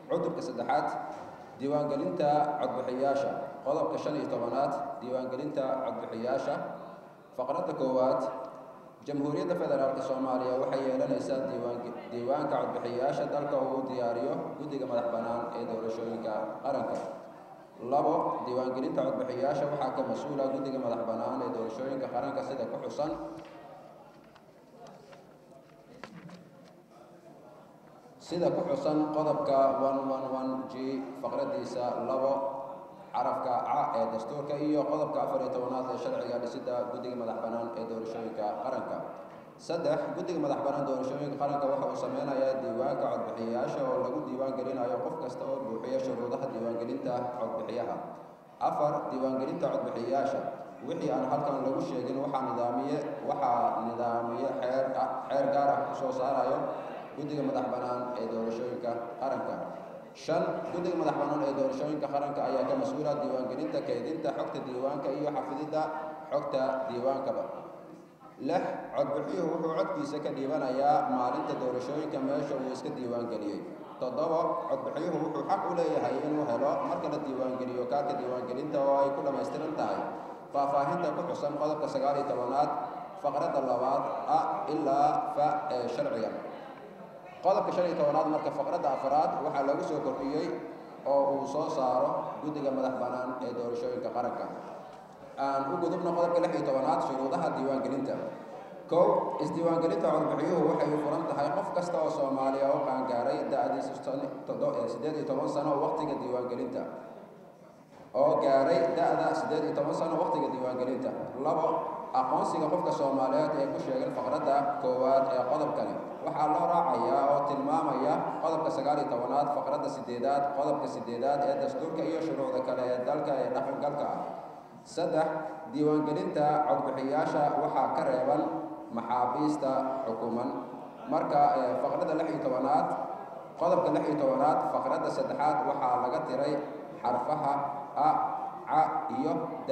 cutubka saddexaad diiwaangelinta codbixiyaasha qodobka shan iyo tobanaad diiwaangelinta codbixiyaasha faqradda koowaad jamhuuriyadda federaalk soomaaliya waxay yeelanaysaa diiwaanka codbixiyaasha dalka uu diyaariyo guddiga madax bannaan ee doorashooyinka qaranka labo diiwaangelinta codbixiyaasha waxaa ka mas-uula guddiga madax bannaan ee doorashooyinka qaranka sida ku xusan sida ku xusan qodobka g faqradiisa labo carafka ca ee dastuurka iyo qodobka afar iyo tobanaad ee sharciga dhisida guddiga madax bannaan ee doorashooyinka qaranka saddex guddiga madax bannaan doorashooyinka qaranka waxa uu sameynayaa diiwaanka codbixiyayaasha oo lagu diiwaan gelinayo qof kasta oo buuxiya shuruudaha diiwaangelinta codbixiyaha afar diiwaangelinta codbixiyayaasha wixii aan halkan lagu sheegin waxaa nidaamiye waxaa nidaamiye xeer xeer gaar ah kusoo saarayo guddiga madax bannaan ee doorashooyinka qaranka shan guddiga madax bannaan ee doorashooyinka qaranka ayaa ka mas-uula diiwaangelinta keydinta xogta diiwaanka iyo xafididda xogta diiwaankaba lix codbixiyuhu wuxuu codkiisa ka dhiibanayaa maalinta doorashooyinka meesha uu iska diiwaangeliyey toddobo codbixiyuhu wuxuu xaq u leeyahay inuu helo marka la diiwaangeliyo kaarka diiwaangelinta oo ay ku dhammaystiran tahay faahfaahinta ku xusan qodobka sagaal iyo tobanaad faqradda labaad a ilaa fa ee sharciga qodobka shan iyo tobanaad marka faqradda afaraad waxaa lagu soo kordhiyey oo uu soo saaro guddiga madax bannaan ee doorashooyinka qaranka aan u gudubno qodobka lix iyo tobanaad shuruudaha diiwaangelinta kow isdiiwaangelinta codbixiyuhu waxay furan tahay qof kasta oo soomaaliya oo qaangaaray da-diisu siddeed iyo toban sano waqtiga diiwaangelinta oo gaaray da-da siddeed iyo toban sano waqtiga diiwaangelinta labo aqoonsiga qofka soomaaliyeed ee ku sheegan faqradda koowaad ee qodobkani waxaa loo raacayaa oo tilmaamaya qodobka sagaal iyo tobanaad faqradda sideedaad qodobka sideedaad ee dastuurka iyo shuruucda kale ee dalka ee dhaqangalka ah saddex diiwaangelinta codbixiyaasha waxaa ka reeban maxaabiista xukuman marka faqradda lix iyo tobanaad qodobka lix iyo tobanaad faqradda saddexaad waxaa laga tiray xarfaha a ca iyo da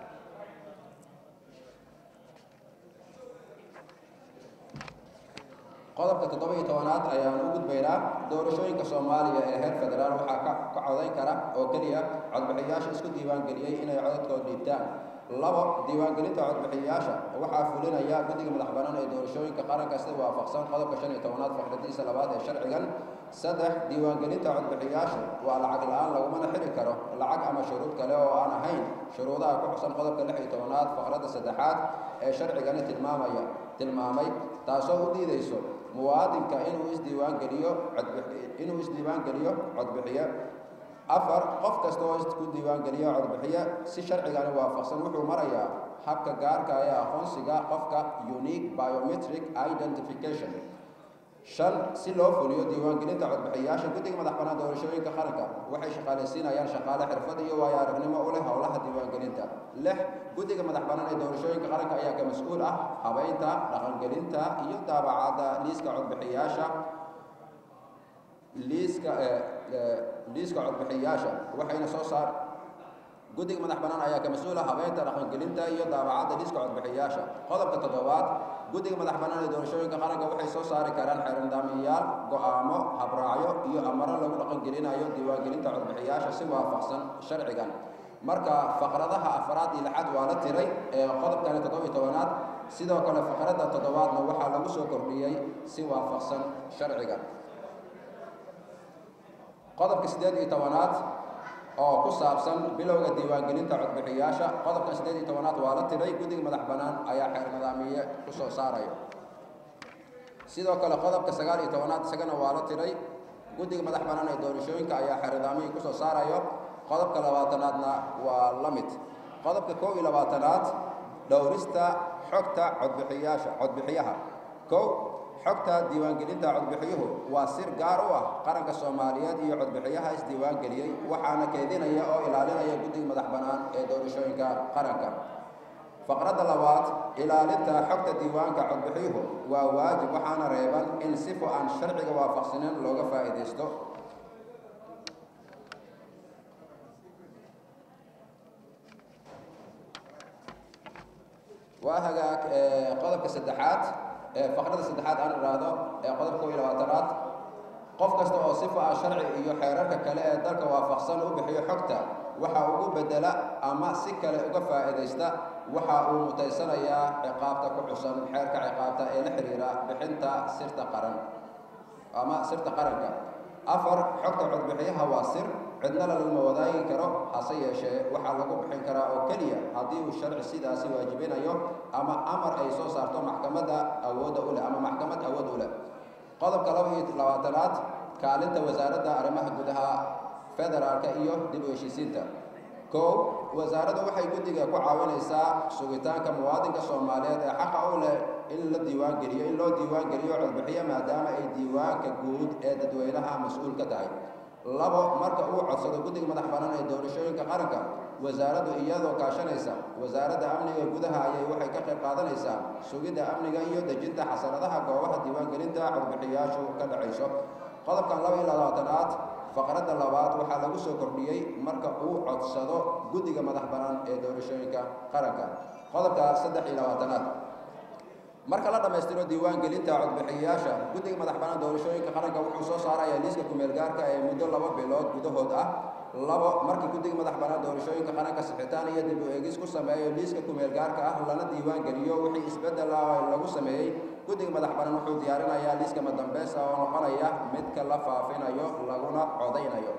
qodobka toddoba iyo tobanaad ayaan u gudbaynaa doorashooyinka soomaaliya ee heer federaal waxaa ka ka codayn kara oo keliya codbixiyaasha isku diiwaangeliyey inay codadkooda dhiibtaan labo diiwaangelinta codbixiyayaasha waxaa fulinaya guddiga madax bannaan ee doorashooyinka qaranka si waafaqsan qodobka shan iyo tobanaad faqradiisa labaad ee sharcigan saddex diiwaangelinta codbixiyayaasha waa lacag la-aan lagumana xiri karo lacag ama shuruud kale oo aan ahayn shuruudaha ku xusan qodobka lix iyo tobanaad faqradda saddexaad ee sharcigani tilmaamaya tilmaamay taasoo u diidayso muwaadinka inuu isdiiwaangeliyo inuu isdiiwaangeliyo codbixiye afar qof kasta oo isku diiwaangeliyo codbixiye si sharcigani waafaqsan wuxuu marayaa habka gaarka ee aqoonsiga qofka unique biometric identification shan si loo fuliyo diiwaangelinta codbixiyayaasha guddiga madax bannaan doorashooyinka qaranka waxay shaqaalaysiinayaan shaqaale xirfad iyo waayo aragnimo u leh howlaha diiwaangelinta lix guddiga madax bannaan ee doorashooyinka qaranka ayaa ka mas-uul ah habeynta dhaqangelinta iyo daabacadda liiska codbixiyayaasha liiska liiska codbixiyayaasha waxayna soo saar guddiga madax bannaan ayaa ka mas-uula habeynta dhaqangelinta iyo daabacadda liiska codbixiyayaasha qodobka toddobaad guddiga madax bannaan ee doorashooyinka qaranka waxay soo saari karaan xeernidaamiyayaal go-aamo habraacyo iyo amaro lagu dhaqangelinayo diiwaangelinta codbixiyayaasha si waafaqsan sharcigan marka faqradaha afraad iyo lixaad waa la tiray ee qodobkani toddoba iyo tobanaad sidoo kale faqradda toddobaadna waxaa lagu soo kordhiyey si waafaqsan sharciga qodobka siddeed iyo tobanaad oo ku saabsan bilowga diiwaangelinta codbixiyayaasha qodobka siddeed iyo tobanaad waa la tiray guddiga madax bannaan ayaa xeer nidaamiye ku soo saaraya sidoo kale qodobka sagaal iyo tobanaad isagana waa la tiray guddiga madax bannaan ee doorashooyinka ayaa xeer nidaamiye ku soo saarayo qodobka labaatanaadna waa la mid qodobka kow iyo labaatanaad dhowrista xogta codbixiyaasha codbixiyaha kow xogta diiwaangelinta codbixiyuhu waa sir gaar u ah qaranka soomaaliyeed iyo codbixiyaha isdiiwaangeliyey waxaana keedinaya oo ilaalinaya guddiga madax bannaan ee doorashooyinka qaranka faqradda labaad ilaalinta xogta diiwaanka codbixiyuhu waa waajib waxaana reeban in sifo aan sharciga waafaqsaneyn looga faa'iidaysto waa hagaag qodobka saddexaad faqradda saddexaad aan idhaahdo ee qodobka kow iyo labaatanaad qof kasta oo sifa ah sharci iyo xeerarka kale ee dalka waafaqsan u bixiyo xogta waxa ugu bedela ama si kale uga faa'iidaysta waxa uu mutaysanayaa ciqaabta ku xusan xeerka ciqaabta ee la xiriira bixinta sirta qaran ama sirta qaranka afar xogta codbixiyaha waa sir cidna lalama wadaagi karo hase yeeshee waxaa lagu bixin karaa oo keliya haddii uu sharci sidaasi waajibinayo ama amar ay soo saarto maxkamadda awoodda u leh ama maxkamad awood u leh qodobka laba iyo labaatanaad kaalinta wasaaradda arrimaha gudaha federaalka iyo dib u heshiisiinta kow wasaaraddu waxay guddiga ku caawinaysaa sugitaanka muwaadinka soomaaliyeed ee xaqa u leh in la diiwaangeliyo in loo diiwaangeliyo codbixiyo maadaama ay diiwaanka guud ee dadweynaha mas-uul ka tahay labo marka uu codsado guddiga madax bannaan ee doorashooyinka qaranka wasaaraddu iyadoo kaashanaysa wasaaradda amniga gudaha ayay waxay ka qayb qaadanaysaa sugidda amniga iyo dejinta xasanadaha goobaha diiwaangelinta codbixiyaashu ka dhacayso qodobkan laba iyo labaatanaad faqradda labaad waxaa lagu soo kordhiyey marka uu codsado guddiga madax bannaan ee doorashooyinka qaranka qodobka saddex iyo labaatanaad marka la dhammaystiro diiwaangelinta codbixiyayaasha guddiga madax bannaan doorashooyinka qaranka wuxuu soo saarayaa liiska kumeelgaarka ee muddo laba bilood gudahood ah labo markii guddiga madax bannaan doorashooyinka qaranka sixitaan iyo dib u eegis ku sameeyo liiska kumeelgaarka ah lana diiwaangeliyo wixii isbeddel ah lagu sameeyey guddiga madax bannaan wuxuu diyaarinayaa liiska madambeysa oo noqonaya midka la faafinayo laguna codaynayo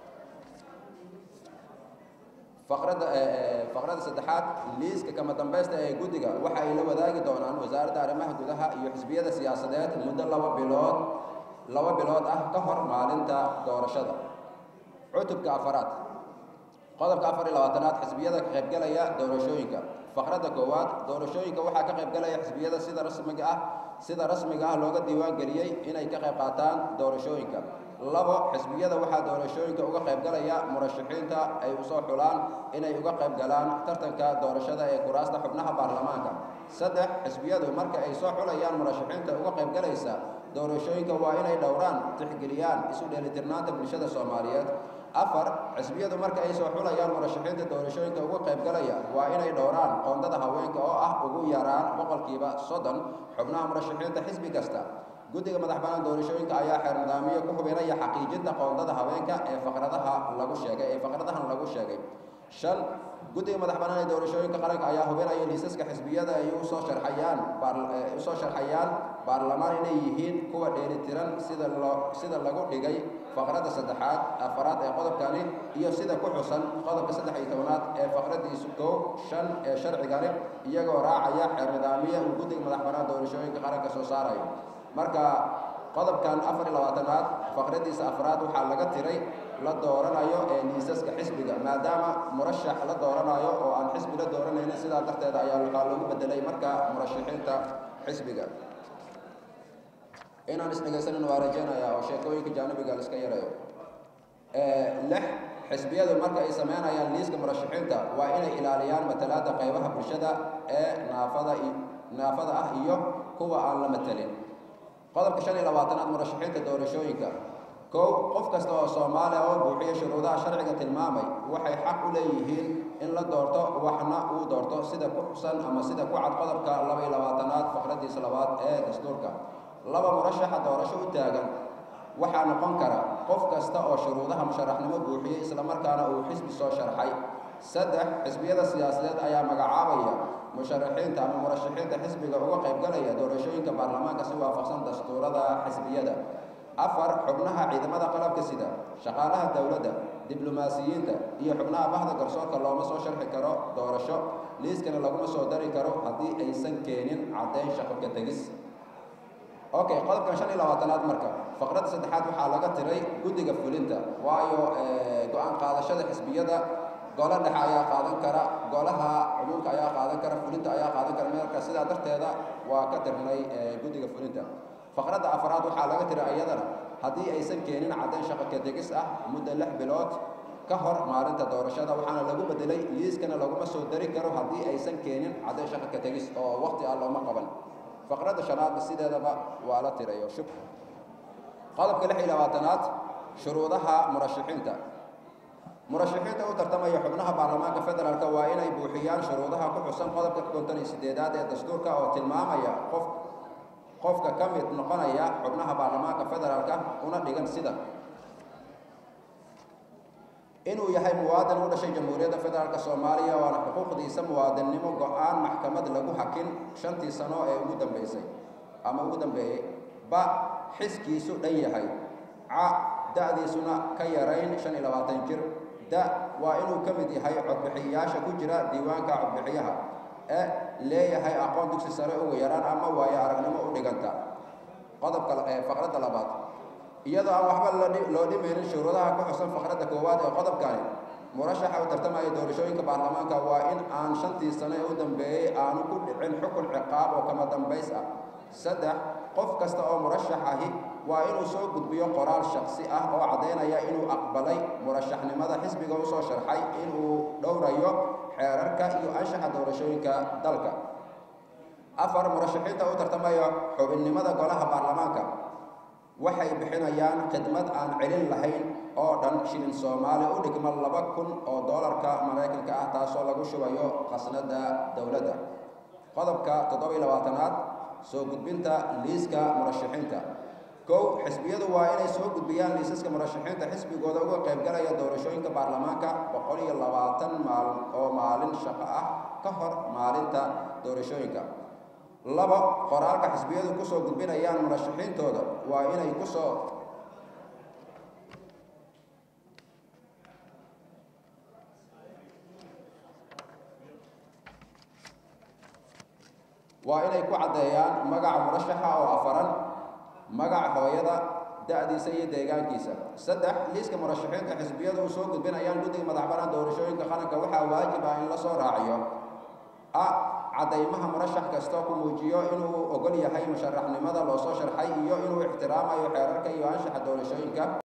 faqradda faqradda saddexaad liiska kama dambaysta ee guddiga waxa ay la wadaagi doonaan wasaaradda arrimaha gudaha iyo xisbiyada siyaasadeed muddo laba bilood laba bilood ah ka hor maalinta doorashada cutubka afaraad qodobka afar iyo labaatanaad xisbiyada ka qaybgalaya doorashooyinka faqradda koowaad doorashooyinka waxaa ka qaybgalaya xisbiyada sida rasmiga ah sida rasmiga ah looga diiwaan geliyey inay ka qayb qaataan doorashooyinka labo xisbiyada waxaa doorashooyinka uga qaybgalaya murashaxiinta ay usoo xulaan inay uga qayb galaan tartanka doorashada ee kuraasta xubnaha baarlamaanka saddex xisbiyadu marka ay soo xulayaan murashaxiinta uga qaybgalaysa doorashooyinka waa inay dhowraan tixgeliyaan isu dheelitirnaanta bulshada soomaaliyeed afar xisbiyadu marka ay soo xulayaan murashaxiinta doorashooyinka uga qaybgalaya waa inay dhowraan qoondada haweenka oo ah ugu yaraan boqolkiiba soddon xubnaha murashaxiinta xisbi kasta guddiga madax bannaan doorashooyinka ayaa xeer nidaamiyo ku hubinaya xaqiijinta qoondada haweenka ee faqradaha lagu sheegay ee faqradahan lagu sheegay shan guddiga madax bannaan ee doorashooyinka qaranka ayaa hubinaya liisaska xisbiyada ay usoo sharxayaan usoo sharxayaan baarlamaan inay yihiin kuwa dheelitiran sida loo sida lagu dhigay faqradda saddexaad afaraad ee qodobkani iyo sida ku xusan qodobka saddex iyo tobanaad ee faqradiisu kow shan ee sharcigani iyagoo raacaya xeer nidaamiya uu guddiga madax bannaan doorashooyinka qaranka soo saarayo marka qodobkan afar iyo labaatanaad faqradiisa afraad waxaa laga tiray la dooranayo ee liisaska xisbiga maadaama murashax la dooranayo oo aan xisbi la dooranaynin sidaa darteeda ayaa waxaa loogu bedelay marka murashaxiinta xisbiga inaan isdhegaysanin waa rajeynayaa oo sheekooyinka jaanibiga la iska yareeyo lix xisbiyadu marka ay sameynayaan liiska murashaxiinta waa inay ilaaliyaan matalaadda qaybaha bulshada ee naafada naafada ah iyo kuwa aan la matelin qodobka shan iyo labaatanaad murashaxiinta doorashooyinka kow qof kasta oo soomaaliya oo buuxiya shuruudaha sharciga tilmaamay waxay xaq u leeyihiin in la doorto waxna uu doorto sida ku xusan ama sida ku cad qodobka laba iyo labaatanaad faqradiisa labaad ee dastuurka laba murashaxa doorasho u taagan waxaa noqon kara qof kasta oo shuruudaha musharaxnimo buuxiyey islamarkaana uu xisbi soo sharxay saddex xisbiyada siyaasadeed ayaa magacaabaya musharaxiinta ama murashaxiinta xisbiga uga qaybgalaya doorashooyinka baarlamaanka si waafaqsan dastuurada xisbiyada afar xubnaha ciidamada qalabka sida shaqaalaha dowladda diblomaasiyiinta iyo xubnaha bahda garsoorka looma soo sharxi karo doorasho liiskana laguma soo dari karo haddii aysan keenin caddayn shaqo ka tegis okay qodobkan shan iyo labaatanaad marka faqradda saddexaad waxaa laga tiray guddiga fulinta waayo go-aan qaadashada xisbiyada golo dhexe ayaa qaadan kara golaha cumuumka ayaa qaadan kara fulinta ayaa qaadan kara marka sidaa darteeda waa ka tirnay guddiga fulinta faqradda afraad waxaa laga tiray iyadana haddii aysan keenin caddayn shaqo ka tegis ah muddo lix bilood ka hor maalinta doorashada waxaana lagu bedelay liiskana laguma soo dari karo haddii aysan keenin caddayn shaqo ka tegis oo waqti ah looma qaban faqradda shanaadna sideedaba waa la tirayo shub qodobka lix iyo labaatanaad shuruudaha murashaxiinta murashaxiinta u tartamaya xubnaha baarlamaanka federaalk waa inay buuxiyaan shuruudaha ku xusan qodobka konton iyo sideedaad ee dastuurka oo tilmaamaya qof qofka ka mid noqonaya xubnaha baarlamaanka federaalka una dhigan sida inuu yahay muwaadin u dhashay jamhuuriyadda federaalk soomaaliya waana xuquuqdiisa muwaadinnimo go-aan maxkamad lagu hakin shantii sano ee ugu dambeysay ama ugu dambeeyey ba xiskiisu dhan yahay ca da-diisuna ka yarayn shan iyo labaatan jir da waa inuu ka mid yahay codbixiyayaasha ku jira diiwaanka codbixiyaha e leeyahay aqoon dugsi sare ugu yaraan ama waayo aragnimo u dhiganta qodobka faqradda labaad iyadoo aan waxba loo dhimaynin shuruudaha ku xusan faqradda koowaad ee qodobkani murashaxa u tartamaya doorashooyinka baarlamaanka waa in aan shantii sano ee u dambeeyey aanu ku dhicin xukun ciqaab oo kama dambays ah saddex qof kasta oo murashax ahi waa inuu soo gudbiyo qoraal shaksi ah oo caddaynaya inuu aqbalay murashaxnimada xisbiga u soo sharxay inuu dhowrayo xeerarka iyo anshaxa doorashooyinka dalka afar murashaxiinta u tartamaya xubinnimada golaha baarlamaanka waxay bixinayaan khidmad aan celin lahayn oo dhan shilin soomaali u dhigma laba kun oo doolarka maraykanka ah taasoo lagu shubayo khasnada dowladda qodobka toddobiyo labaatanaad soo gudbinta liiska murashaxiinta kow xisbiyadu waa inay soo gudbiyaan liisaska murashaxiinta xisbigooda uga qaybgalaya doorashooyinka baarlamaanka boqol iyo labaatan maalin oo maalin shaqo ah ka hor maalinta doorashooyinka labo qoraalka xisbiyadu kusoo gudbinayaan murashaxiintooda waa inay kusoo waa inay ku caddeeyaan magaca murashaxa oo afaran magaca hooyada da-diisa iyo deegaankiisa saddex liiska murashaxiinta xisbiyadu u soo gudbinayaan guddiga madaxbanaan doorashooyinka qaranka waxaa waajib ah in la soo raaciyo a caddaymaha murashax kasta ku muujiyo inuu ogol yahay musharaxnimada loo soo sharxay iyo inuu ixtiraamayo xeerarka iyo anshaxa doorashooyinka